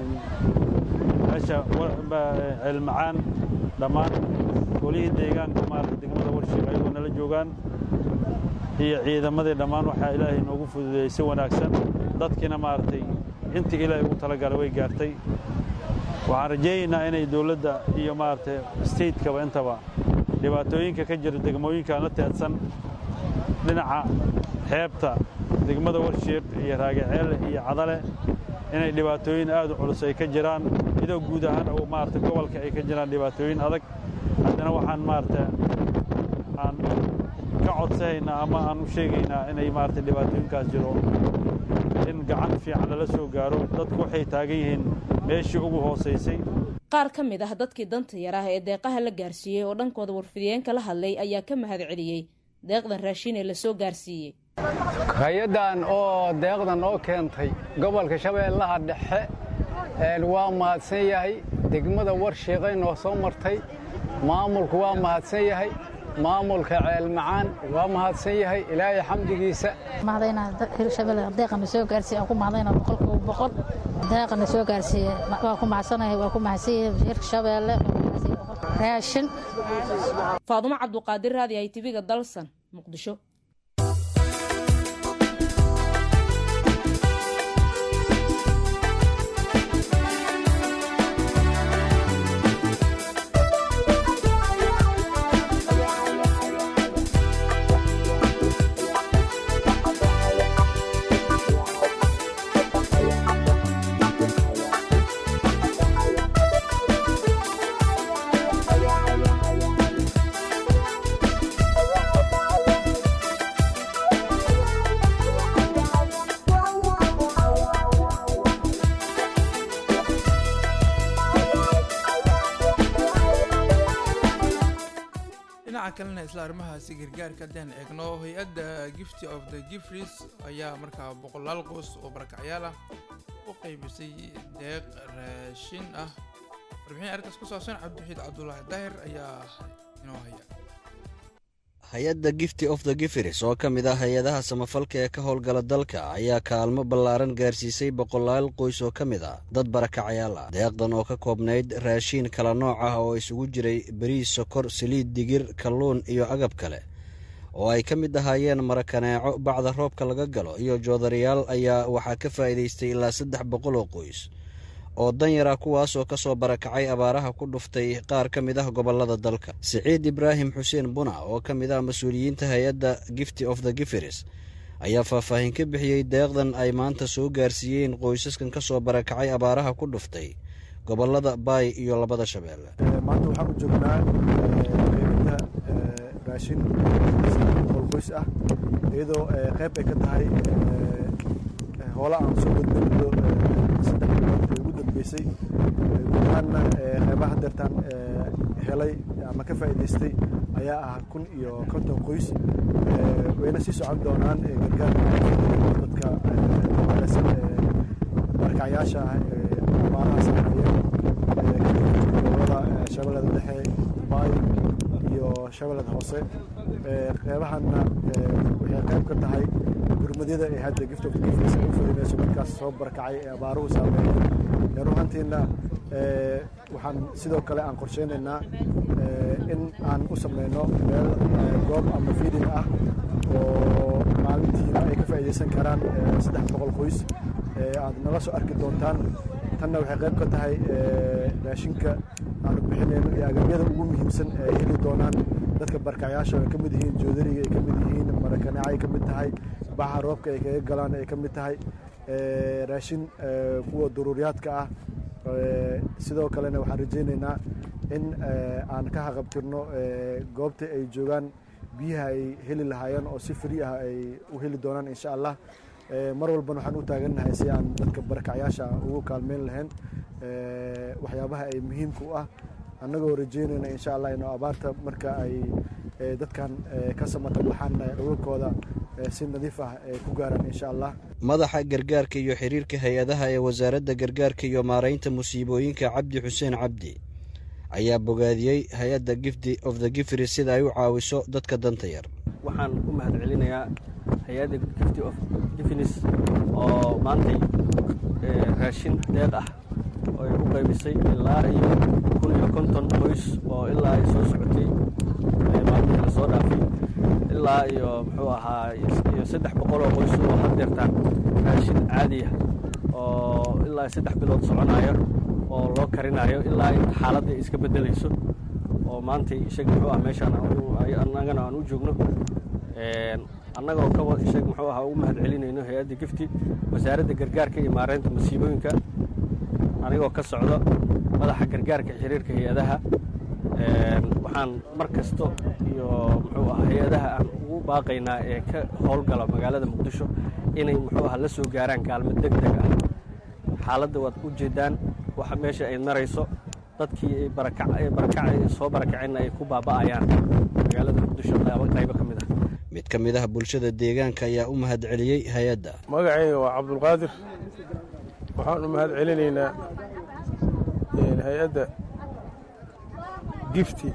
meesha ceelmacaan dhammaan golihii deegaanka maaragtay degmada warshiiq ayagoo nala joogaan iyo ciidamadii dhammaan waxaa ilaahay noogu fududeeyey si wanaagsan dadkiina maaragtay intii ilaahay ugu talagalay way gaartay waxaan rajaynaynaa inay dowladda iyo maaragtay stateskaba intaba dhibaatooyinka ka jira degmooyinkaan la teedsan dhinaca xeebta degmada warshiiq iyo raagaceelle iyo cadale inay dhibaatooyin aad u culus ay ka jiraan idoo guud ahaan uu maaragtay gobolka ay ka jiraan dhibaatooyin adag haddana waxaan maaragtay aan ka codsanaynaa ama aan u sheegaynaa inay maaragtay dhibaatooyinkaas jiro in gacan fiican lala soo gaaro dadku waxay taagan yihiin meeshii ugu hoosaysay qaar ka mid ah dadkii danta yar ah ee deeqaha la gaarsiiyey oo dhankooda warfidiyeenka la hadlay ayaa ka mahad celiyey deeqdan raashin ee la soo gaarsiiyey hay-addan oo deeqdan oo keentay gobolka shabeellaha dhexe waa mahadsan yahay degmada warshiiqay noo soo martay maamulku waa mahadsan yahay maamulka ceelmacaan waa mahadsan yahay ilaahay xamdigiisa deeqana soo gaarsiiye aan ku mahadayna boqolkiiba boqol deeqana soo gaarsiiye waa ku mahadsanahay waa ku mahadsan yahay wasiirka shabeelle raashin faadumo cabduqaadir raadi ay tiviga dalsan muqdisho dhinaca kalena isla arrimahaasi gargaarka haddaan eegno hay-adda gifty of the gifris ayaa markaa boqolaal qoys oo barakacyaal ah u qaybisay deeq raashin ah warbixin arrintaas ku saabsan cabdixiid cabdulaahi daahir ayaa inoo haya hay-adda gifty of the gifiris oo ka mid ah hay-adaha samafalka ee ka howlgala dalka ayaa kaalmo ballaaran gaarsiisay boqolaal qoys oo ka mid ah dad barakacayaal ah deeqdan oo ka koobnayd raashiin kala nooc ah oo isugu jiray beriis sokor saliid digir kalluun iyo agab kale oo ay ka mid ahaayeen marakaneeco bacda roobka laga galo iyo joodarayaal ayaa waxaa ka faa'iidaystay ilaa saddex boqol oo qoys oo danyar ah kuwaasoo ka soo barakacay abaaraha ku dhuftay qaar ka mid ah gobollada dalka siciid ibraahim xuseen buna oo ka mid ah mas-uuliyiinta hay-adda gifty of the gifiris ayaa faahfaahin ka bixiyey deeqdan ay maanta soo gaarsiiyeen qoysaskan ka soo barakacay abaaraha ku dhuftay gobollada baay iyo labada shabeelle maanta waxaan u joognaa qaybinta raashin boqol qoys ah iyadoo qayb ay ka tahay hoola aan soo gudbin muddo saddex bilood ee ugu dambeysay guud ahaanna qeybaha deertaan helay ama ka faa'iidaystay ayaa ah kun iyo konton qoys wayna sii socon doonaan gargaarka dadka maaleysan barakacyaasha ah ee abaaraha sameeya gobolada shabeellada dhexe baay iyo shabeellada hoose qeybahanna waxay qayb ka tahay gurmadyada ee hadda gift of gifts ay u fadinayso dadkaas soo barakacay ee abaaruhu saameeyeen ruhantiina waxaan sidoo kale aan qorsheynaynaa in aan u sameyno meel goob ama feeding ah oo maalintiina ay ka faa'iidaysan karaan saddex boqol qoys aad nala soo arki doontaan tanna waxay qayb ka tahay raashinka aanu bixinayno iyo agabyada ugu muhiimsan ee ay heli doonaan dadka barakacyaasha ay ka mid yihiin joodariga ay ka mid yihiin marakaneeca ay ka mid tahay baxa roobka ay kaga galaan ay ka mid tahay raashin kuwa duruuriyaadka ah sidoo kalena waxaan rajaynaynaa in aan ka haqabtirno goobta ay joogaan biyaha ay heli lahaayeen oo si fri ah ay u heli doonaan insha allah mar walbana waxaan u taagannahay si aan dadka barakacyaasha ugu kaalmeyn lahayn waxyaabaha ay muhiimka u ah annagoo rajeynayna insha allah inuu abaarta marka ay dadkan ka samata baxaan dhulkooda si nadiif ah ay ku gaaraan insha allah madaxa gargaarka iyo xiriirka hay-adaha ee wasaaradda gargaarka iyo maaraynta musiibooyinka cabdi xuseen cabdi ayaa bogaadiyey hay-adda gifty of the gifri sida ay u caawiso dadka danta yar waxaan u mahad celinayaa hay-adda gifty of gifnis oo maantay raashin deeq ah oo ay u qaybisay ilaa iyo kun iyo konton qoys oo ilaa ay soo socotay maalmihii la soo dhaafay ilaa iyo muxuu ahaa iyo saddex boqol oo qoys oo hadeertaan raashin caadiya oo ilaa saddex bilood soconaya oo loo karinayo ilaa inta xaaladda ay iska beddelayso oo maantay isaga muxuu ah meeshaan annagana aan u joogno annagoo ka isaga muxuu ahaa ugu mahad celinayno hay-adda gifti wasaaradda gargaarka iyo maaraynta masiibooyinka anigoo ka socdo madaxa gargaarka xiriirka hay-adaha waxaan mar kasto iyo muxuu aha hay-adaha aan ugu baaqaynaa ee ka howlgala magaalada muqdisho inay muxuu aha la soo gaaraan kaalmo deg deg ah xaaladda waad u jeedaan waxa meesha ay marayso dadkii barakacay soo barakacayna ay ku baaba'ayaan magaalada muqdisho qaybo ka mid ah mid ka mid ah bulshada deegaanka ayaa u mahad celiyey hay-adda magacayga waa cabdulqaadir waxaan u mahad celinaynaa hay-adda gifti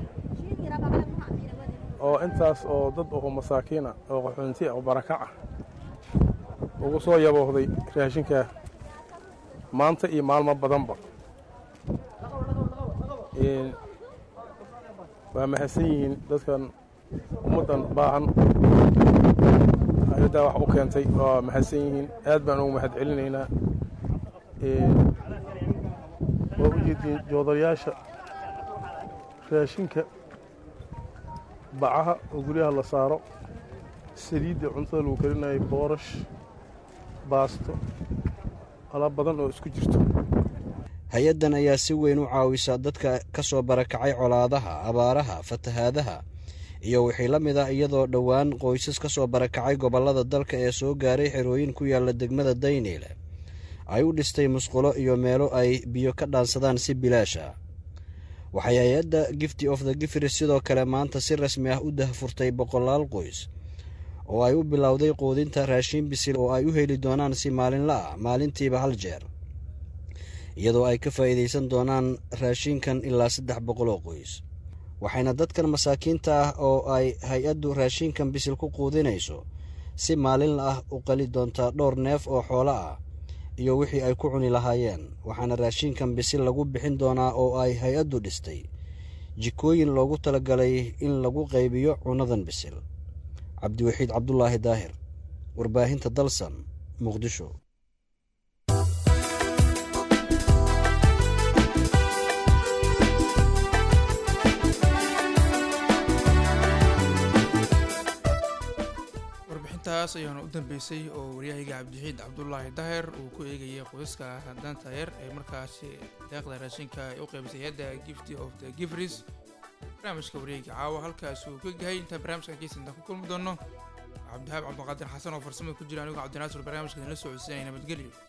oo intaas oo dad oo masaakiina oo qaxoonti oo barakaca ugu soo yaboohday raashinkaa maanta iyo maalmo badanba waa mahadsan yihiin dadkan ummaddan baahan hay-addaa wax u keentay waa mahadsan yihiin aad baan ugu mahad celinaynaa waa u jeediin joodarayaasha raashinka bacaha oo guryaha la saaro saliidda cuntada lagu karinayo boorash baasto alaab badan oo isku jirto hay-addan ayaa si weyn u caawisa dadka ka soo barakacay colaadaha abaaraha fatahaadaha iyo wixii la mid ah iyadoo dhowaan qoysas ka soo barakacay gobollada dalka ee soo gaaray xerooyin ku yaalla degmada dayniile ay u dhistay musqulo iyo meelo ay biyo ka dhaansadaan si bilaash ah waxay hay-adda gifty of the gifris sidoo kale maanta si rasmi ah u dahfurtay boqolaal qoys oo ay u bilowday quudinta raashiin bisil oo ay u heli doonaan si maalinla ah maalintiiba hal jeer iyadoo ay ka faa'iidaysan doonaan raashiinkan ilaa saddex boqol oo qoys waxayna dadkan masaakiinta ah oo ay hay-addu raashiinkan bisil ku quudinayso si maalinla ah u qali doontaa dhowr neef oo xoolo ah iyo wixii ay ku cuni lahaayeen waxaana raashiinkan bisil lagu bixin doonaa oo ay hay-addu dhistay jikooyin loogu talagalay in lagu qaybiyo cunnadan bisil cabdiwaxiid cabdulaahi daahir warbaahinta dalsan muqdisho warbixintaas ayaana u dambeysay oo waryahayga cabdixiid cabdulaahi daahir uu ku eegayay qoyska danta yar ee markaasi deeqda raashinka ay u qaybisay hay-adda gifty of the gifris barnaamijka wareega caawa halkaas uu ka gahay intaan barnaamijkan keisantaan ku kulmi doono cabdihaab cabdiqaadir xasan oo farsamada ku jira anigoo cabdinaasir barnaamijka idinla socodsiinaya nabadgelyo